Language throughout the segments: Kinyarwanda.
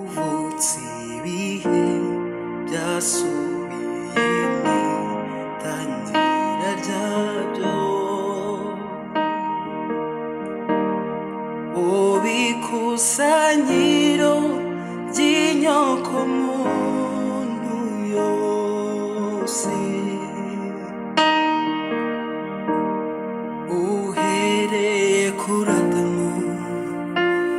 Uretse ibihe byasubiyemo tangira ryabyo ubikusanyiro ry'inyokomuntu yose uhereye kuri adamu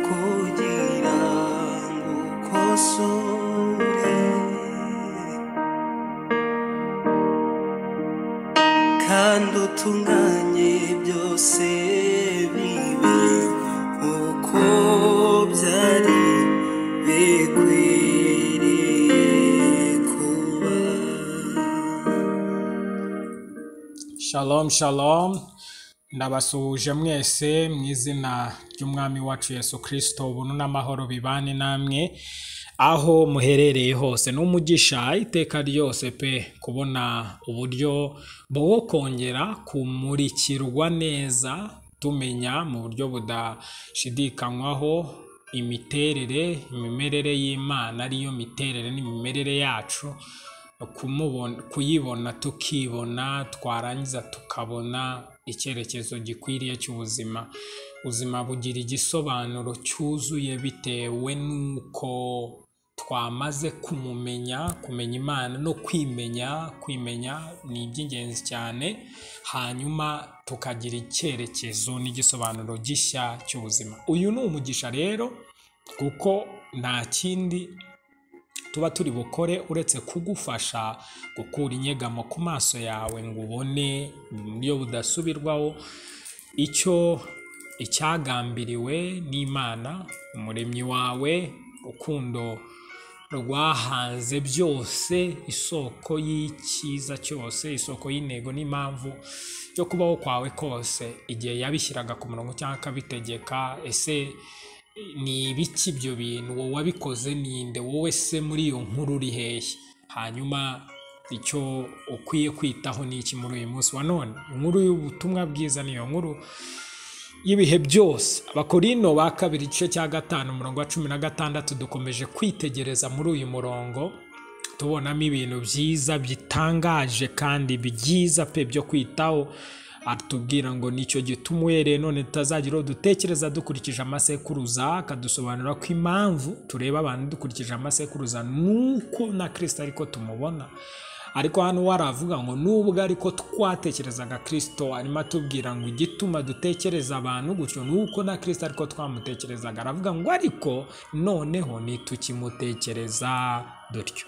kugira ngo ukosore kandi utunganye byose bibe uko byari bikwiriye kuba Shalom shalom ndabasuhuje mwese mu izina ry'umwami wacu Yesu Kristo ubuntu n'amahoro bibane namwe aho muherereye hose ni umugisha iteka ryose pe kubona uburyo bwo kongera kumurikirwa neza tumenya mu buryo budashidikanywaho imiterere imimerere y'Imana ariyo miterere n'imimerere yacu kumubona kuyibona tukibona twarangiza tukabona icyerekezo gikwiriye cy'ubuzima ubuzima bugira igisobanuro cyuzuye bitewe n'uko twamaze kumumenya kumenya imana no kwimenya kwimenya ni iby'ingenzi cyane hanyuma tukagira icyerekezo n'igisobanuro gishya cy'ubuzima uyu ni umugisha rero kuko nta kindi tuba turi bukore uretse kugufasha gukura inyegamo ku maso yawe ngo ubone mu buryo budasubirwaho icyo icyagambiriwe n'imana umuremyi wawe rukundo rwahanze byose isoko y'icyiza cyose isoko y'intego n'impamvu yo kubaho kwawe kose igihe yabishyiraga ku murongo cyangwa akabitegeka ese ni ibiki ibyo bintu wowe wabikoze ninde wowe se muri iyo nkuru uri hehe hanyuma icyo ukwiye kwitaho ni iki muri uyu munsi wa none inkuru y'ubutumwa bwiza niyo nkuru y'ibihe byose abakorino ba kabiri igice cya gatanu umurongo wa cumi na gatandatu dukomeje kwitegereza muri uyu murongo tubonamo ibintu byiza bitangaje kandi byiza pe byo kwitaho atubwira ngo nicyo gituma uhereye none tutazagira uwo dutekereza dukurikije amasekuruza akadusobanurira ko impamvu tureba abantu dukurikije amasekuruza nuko na kirisita ariko tumubona ariko hano we aravuga ngo nubwo ariko twatekerezaga kirisito arimo atubwira ngo igituma dutekereza abantu gutyo nuko na kirisita ariko twamutekerezaga aravuga ngo ariko noneho ntitukimutekereza dutyo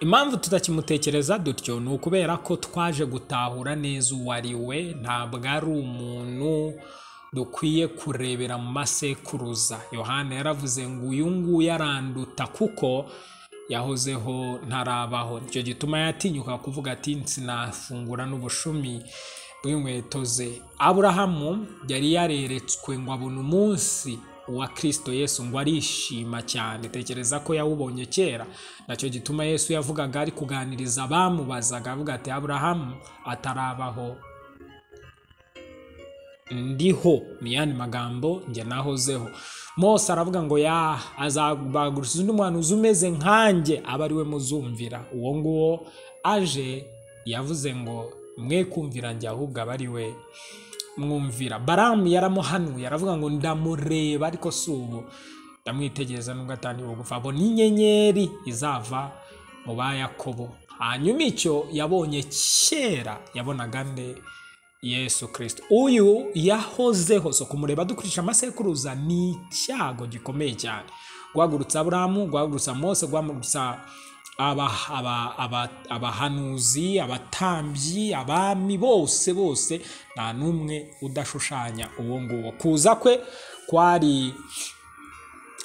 impamvu tutakimutekereza dutyo ni ukubera ko twaje gutahura neza uwo ari we ntabwo ari umuntu dukwiye kurebera mu masekuruza yohana yaravuze ngo uyu nguyu aranduta kuko yahozeho ntarabaho nicyo gituma yatinyuka kuvuga ati sinafungura n'ubushumi bw'inkweto ze aburahamu yari yareretswe ngo abone umunsi uwa kirisito yesu ngo arishima cyane tekereza ko yawubonye kera nacyo gituma yesu yavugaga ari kuganiriza abamubazaga avuga ati aburahamu atarabaho ndiho ni yandi magambo njye nahozeho mose aravuga ngo ya azabaguriza undi muhanuzi umeze nkanjye aba ari we muzumvira uwo nguwo aje yavuze ngo mwe kumvira njye ahubwo aba ari we mwumvira baramu yaramuhanuye aravuga ngo ndamureba ariko si ubu ndamwitegereza nubwo atangiye gupfa abona inyenyeri izava mu ba yakobo hanyuma icyo yabonye kera yabonaga nde yesu kirisito uyu yahozeho so kumureba dukoresha amasekuruza ni icyago gikomeye cyane guhagurutsa aburamu guhagurutsa mose guhagurutsa abahanuzi abatambyi abami bose bose nta n'umwe udashushanya uwo nguwo kuza kwe kwari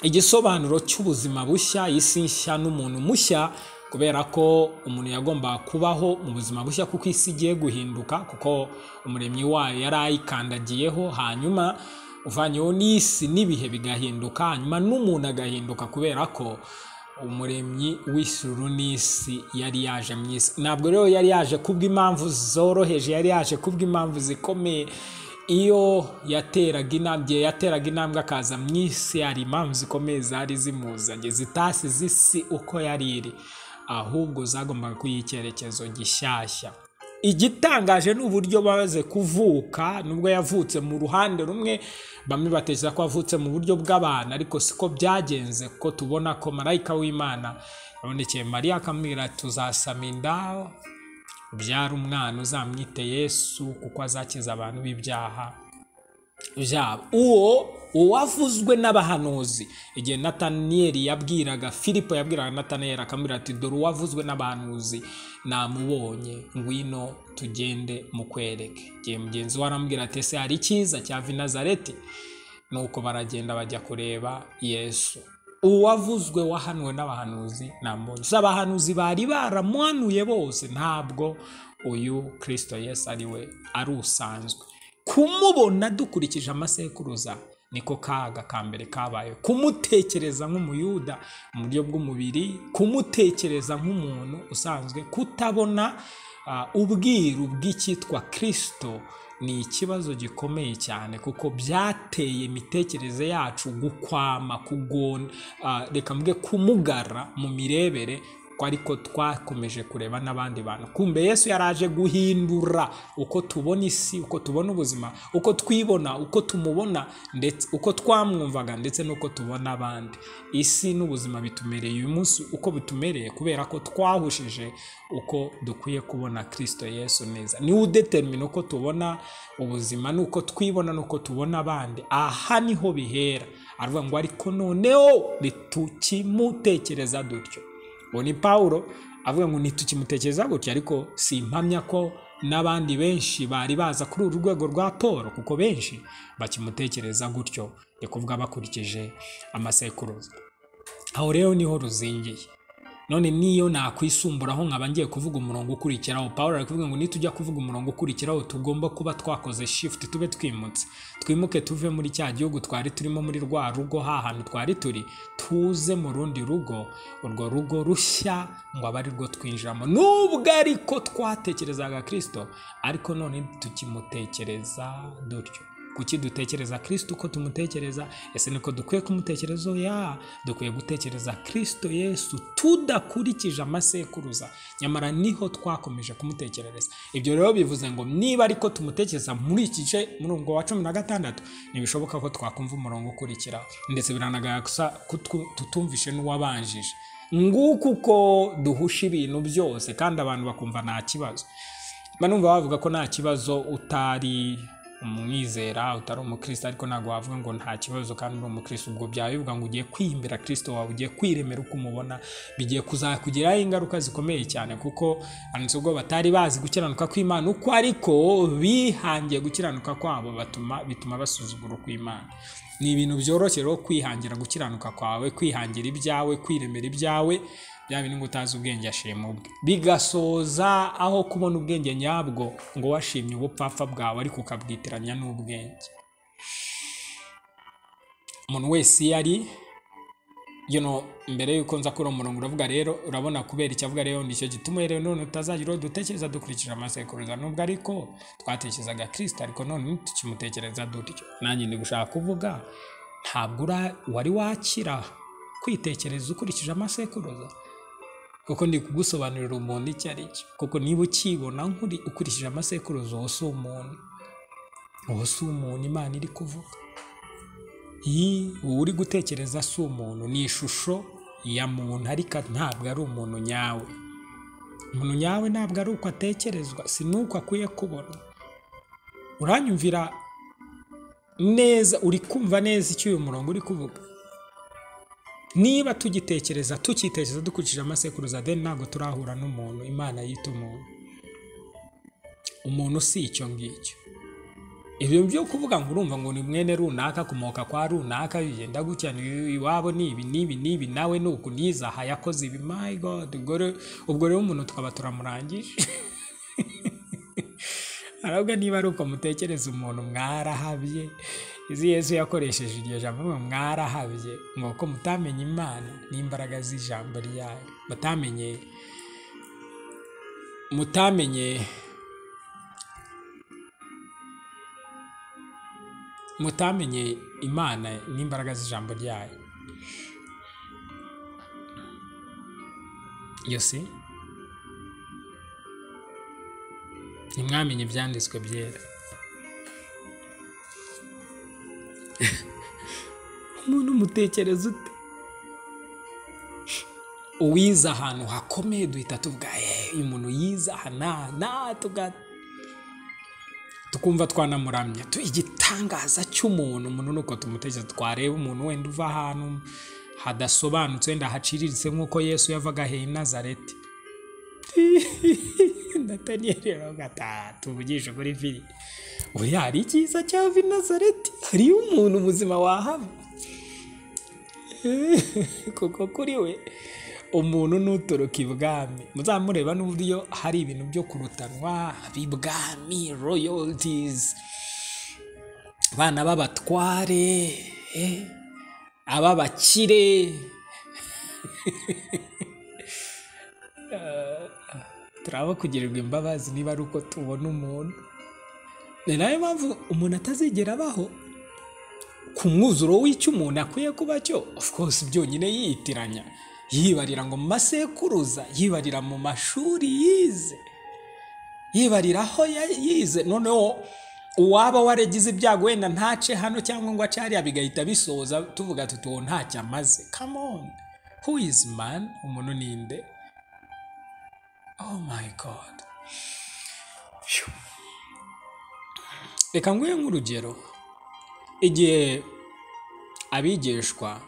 igisobanuro cy'ubuzima bushya isi nshya n'umuntu mushya kubera ko umuntu yagomba kubaho mu buzima bushya kuko isi igiye guhinduka kuko umuremyi wayo yari ayikandagiyeho hanyuma uvanyeho n'isi n'ibihe bigahinduka hanyuma n'umuntu agahinduka kubera ko umuremyi w'isuru n'isi yari yaje mu isi ntabwo rero yari yaje kubw'impamvu zoroheje yari yaje kubw'impamvu zikomeye iyo yateraga intambwe yateraga intambwe akaza mu isi hari impamvu zikomeye zari zimuzanye zitasi z'isi uko yari iri ahubwo zagombaga kuyiha icyerekezo gishyashya igitangaje ni uburyo bamaze kuvuka nubwo yavutse mu ruhande rumwe bamwe batekereza ko yavutse mu buryo bw'abantu ariko siko byagenze kuko tubona ko marayika w'imana yabonekeye mariya akamubwira tuzasama inda ubyara umwana uzamwite yesu kuko azakiza abantu b'ibyaha byabo uwo uwavuzwe n'abahanuzi igihe nataniyeli yabwiraga filipo yabwiraga nataniyeli akamubwira ati dore uwavuzwe n'abahanuzi namubonye ngwino tugende mukwereke igihe mugenzi we arambwira ati ese hari icyiza cyava i nazareti nuko baragenda bajya kureba yesu uwavuzwe wahanuwe n'abahanuzi ntamubonye gusa abahanuzi bari baramuhanuye bose ntabwo uyu kirisito yesu ari we ari usanzwe kumubona dukurikije amasekuruza niko kaga ka mbere kabaye kumutekereza nk'umuyuda mu buryo bw'umubiri kumutekereza nk'umuntu usanzwe kutabona ah, ubwiru bw'icyitwa kirisito ni ikibazo gikomeye cyane kuko byateye imitekerereze yacu gukwama kugona ah, reka mvuge kumugara mu mirebere ko ariko twakomeje kureba n'abandi bantu kumbe yesu yaraje guhindura uko tubona isi uko tubona ubuzima uko twibona uko tumubona ndetse uko twamwumvaga ndetse n'uko tubona abandi isi n'ubuzima bitumereye uyu munsi uko bitumereye kubera ko twahushije uko dukwiye kubona kirisito yesu neza niwe udetermina uko tubona ubuzima n'uko twibona n'uko tubona abandi aha niho bihera aravuga ngo ariko noneho ntitukimutekereza dutyo uwo ni paul avuga ngo ntitukimutekereza gutya ariko si impamya ko n'abandi benshi bari baza kuri uru rwego rwa paul kuko benshi bakimutekereza gutyo ni kuvuga bakurikije amasekuruza aho rero niho ruzingiye none niyo nakwisumburaho nkaba ngiye kuvuga umurongo ukurikiraho paul ari kuvuga ngo nitujya kuvuga umurongo ukurikiraho tugomba kuba twakoze shifuti tube twimutse twimuke tuve muri cya gihugu twari turimo muri rwa rugo hantu twari turi tuze mu rundi rugo urwo rugo rushya ngo abe ari rwo twinjiramo nubwo ariko twatekerezaga kirisito ariko none tukimutekereza dutyo kuki dutekereza kirisito uko tumutekereza ese niko dukwiye kumutekereza ya dukwiye gutekereza kirisito yesu tudakurikije amasekuruza nyamara niho twakomeje kumutekerereza ibyo rero bivuze ngo niba ariko tumutekereza muri iki gice murongo wa cumi na gatandatu ntibishoboka ko twakumva umurongo ukurikiraho ndetse biranagaragaza ko tu- tutumvishe n'uwabanjije nguko uko duhusha ibintu byose kandi abantu bakumva nta kibazo mba numva bavuga ko nta kibazo utari umwizera utari umukristo ariko ntabwo wavuga ngo nta kibazo kandi uri umukristo ubwo byaba bivuga ngo ugiye kwiyimbira kirisito wawe ugiye kwiremera uko umubona bigiye kuzakugiraho ingaruka zikomeye cyane kuko handitse ubwo batari bazi gukiranuka kw'imana uko ariko bihangiye gukiranuka kwabo batuma bituma basuzugura ukw'imana ni ibintu byoroshye rero kwihangira gukiranuka kwawe kwihangira ibyawe kwiremera ibyawe bya bintu ngo utazi ubwenge ashima ubwe bigasoza aho kubona ubwenge nyabwo ngo washimye ubupfapfa bwawe ariko ukabwitiranya n'ubwenge umuntu wese iyo ari you know, mbere y'uko nza kuri uwo murongo uravuga rero urabona kubera icyavuga rero nicyo gituma rero none tutazagira uwo dutekereza dukurikije amasekuruza nubwo ariko twatekerezaga kirisita ariko none tukimutekereza dutyo nanjye ndi gushaka kuvuga ntabwo ura- wari wakira kwitekereza ukurikije amasekuruza kuko ndi kugusobanurira umuntu icyo ari cyo kuko niba ukibona nkuri ukurikije amasekuruza uwo si umuntu uwo si umuntu imana iri kuvuga iyi uwo uri gutekereza si umuntu ni ishusho ya muntu ariko ntabwo ari umuntu nyawe umuntu nyawe ntabwo ari uko atekerezwa si n'uko akwiye kubona uranyumvira neza uri kumva neza icyo uyu murongo uri kuvuga niba tugitekereza tukitekereza dukurikije amasekuruza then ntabwo turahura n'umuntu imana yita umuntu umuntu si icyo ngicyo ibyo byo kuvuga ngo urumva ngo ni mwene runaka akomoka kwa runaka bigenda gutya ni- iwabo ni ibi n'ibi n'ibi nawe ni uku niza aha yakoze ibi my god ubwo rero- ubwo rero umuntu tukaba turamurangije arabwa niba ari uko mutekereza umuntu mwarahabye izi yesu yakoresheje iryo jambo ngo mwarahabye ngo ko mutamenye imana n'imbaraga z'ijambo ryayo mutamenye mutamenye mutamenye imana n'imbaraga z'ijambo ryayo yose ntimwamenye ibyanditswe byera umuntu umutekereza ute uwize ahantu hakomeye duhita tuvuga "Eh, uyu muntu yize aha n'aha n'aha tuvuga tukumva twanamuramya Tu- igitangaza cy'umuntu umuntu ni uko tumutekereza twareba umuntu wenda uva ahantu hadasobanutse wenda haciriritse nk'uko yesu yavaga hehe i nazareti nataniyeli aravuga ati "Ah, tuvugishe kuri firi ubu hari icyiza cyava i nazareti hariyo umuntu muzima wahava kuko kuri we umuntu nutoroka ibwami muzamureba n'uburyo hari ibintu byo kurutanwa b'ibwami royalties abana b'abatware eh, ab'abakire Eh, turaba kugirirwa imbabazi niba ari uko tubona umuntu ni nayo mpamvu umuntu atazigera abaho ku mwuzuro w'icyo umuntu akwiye kuba cyo of course byonyine yiyitiranya yibarira ngo mu masekuruza yibarira mu mashuri yize yibarira aho ya- yize noneho uwaba waragize ibyago wenda ntace hano cyangwa ngo ace hariya bigahita bisoza tuvuga tuti uwo ntacyo amaze come on who is man umuntu ninde oh my god Phew. reka nguhe nk'urugero igihe abigishwa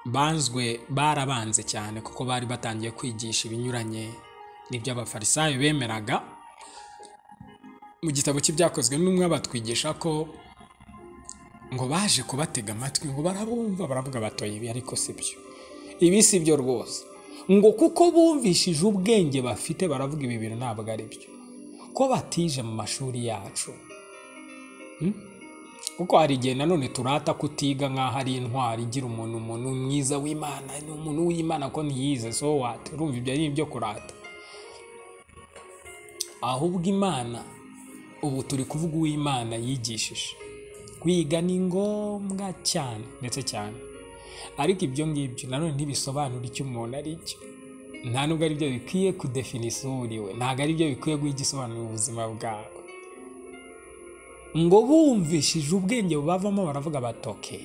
banzwe barabanze cyane kuko bari batangiye kwigisha ibinyuranye n'ibyo abafarisayo bemeraga mu gitabo cy'ibyakozwe n'umwe batwigisha ko ngo baje kubatega amatwi ngo barabumva baravuga batoye ibi ariko si byo ibi si byo rwose ngo kuko bumvishije ubwenge bafite baravuga ibi bintu ntabwo ari byo ko batije mu mashuri yacu kuko hari igihe nanone turata kutiga nk'aho ari intwari igira umuntu umuntu mwiza w'imana ni umuntu w'imana ko ntiyize so what urumva ibyo ari ibyo kurata ahubwo imana ubu turi kuvuga uw'imana yigishije kwiga ni ngombwa cyane ndetse cyane ariko ibyo ngibyo nanone ntibisobanura icyo umuntu ari cyo nta nubwo ari byo bikwiye kudefinisa uwo uriwe ntabwo ari byo bikwiye guha igisobanuro ubuzima bwawe ngo bumvishije ubwenge bavamo baravuga batoke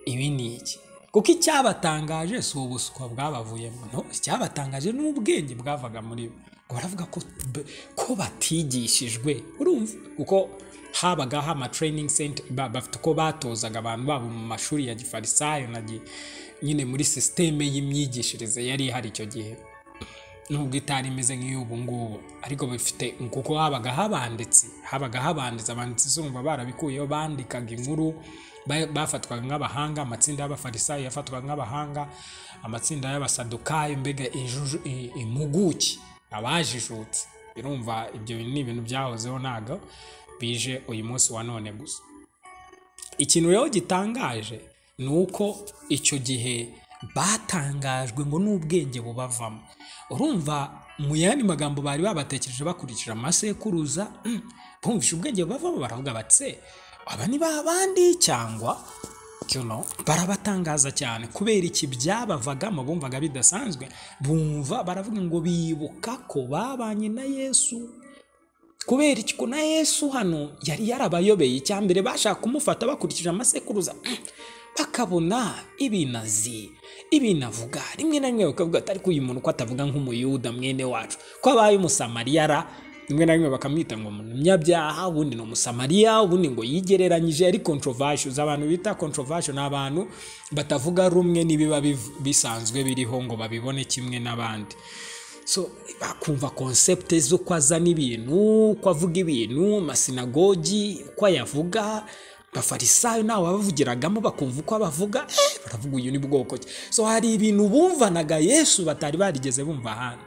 ibi ni iki kuko icyabatangaje si ubuswa bwabavuyemo no icyabatangaje ni ubwenge bwavaga muri bo ngo baravuga ko, b- ko batigishijwe urumva kuko habagaho ama training center ba- bafite uko batozaga abantu babo mu mashuri ya gifarisayo na gi- nyine muri sisiteme y'imyigishirize yari ihari icyo gihe nubwo itari imeze nk'iy'ubu ngubu ariko bifite kuko habaga habanditse habaga habanditse abanditsi zumva barabikuyeho bandikaga inkuru ba- bafatwaga nk'abahanga amatsinda y'abafarisayo yafatwaga nk'abahanga amatsinda y'abasadukayo mbega injuju- i- impuguke abajijutse birumva ibyo bintu ni ibintu byahozeho ntabwo bije uyu munsi wa none gusa ikintu rero gitangaje ni uko icyo gihe batangajwe ngo n'ubwenge bubavamo urumva mu yandi magambo bari babatekereje bakurikije amasekuruza mm, bumvise ubwenge bubavamo baravuga batse aba ni ba bandi cyangwa you know, barabatangaza cyane kubera iki byabavagamo bumvaga bidasanzwe bumva baravuga ngo bibuka ko babanye na yesu kubera iki ko na yesu hano yari yarabayobeye icyambere bashaka kumufata bakurikije amasekuruza mm, bakabona ibinazi ibinavuga rimwe na rimwe bakavuga ati ariko uyu muntu ko atavuga nk'umuyuda mwene wacu ko abaye umusamariyara rimwe na rimwe bakamwita ngo umunyabyaha ubundi ni umusamariya ubundi ngo yigereranyije ari controversial abantu bita controversial ni abantu batavuga rumwe n'ibiba biv- bisanzwe biriho ngo babibone kimwe n'abandi so bakumva konsepte z'uko azana ibintu uko avuga ibintu amasinagogi uko ayavuga abafarisayo nawe abavugiragamo bakumva uko abavuga eh, baravuga uyu ni bwoko ki so hari ibintu bumvanaga yesu batari barigeze bumva ahandi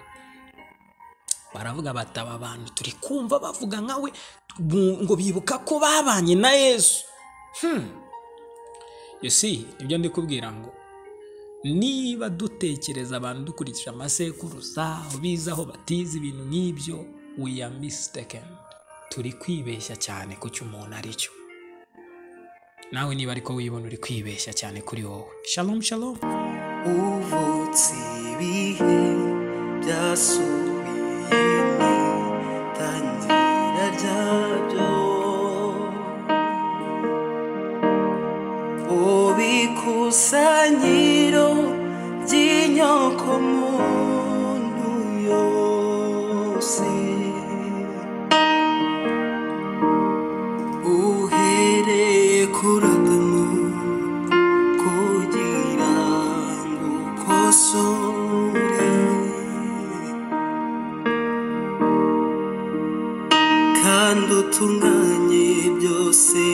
baravuga bati aba bantu turi kumva bavuga nkawe bu- ngo bibuka ko babanye na yesu Hmm. you see ibyo ndi kubwira ngo niba dutekereza abantu dukurikije amasekuruza bize aho batize ibintu nk'ibyo we are mistaken turi kwibeshya cyane ku cyo umuntu ari cyo nawe niba ariko wibona uri kwibeshya cyane kuri wowe shalom shalom uvutse ibihe byasubiyemo tangira ryabyo ubikusanyiro by'inyoko muntu yose uhereye kuri adamu kugira ngo ukosore kandi utunganye byose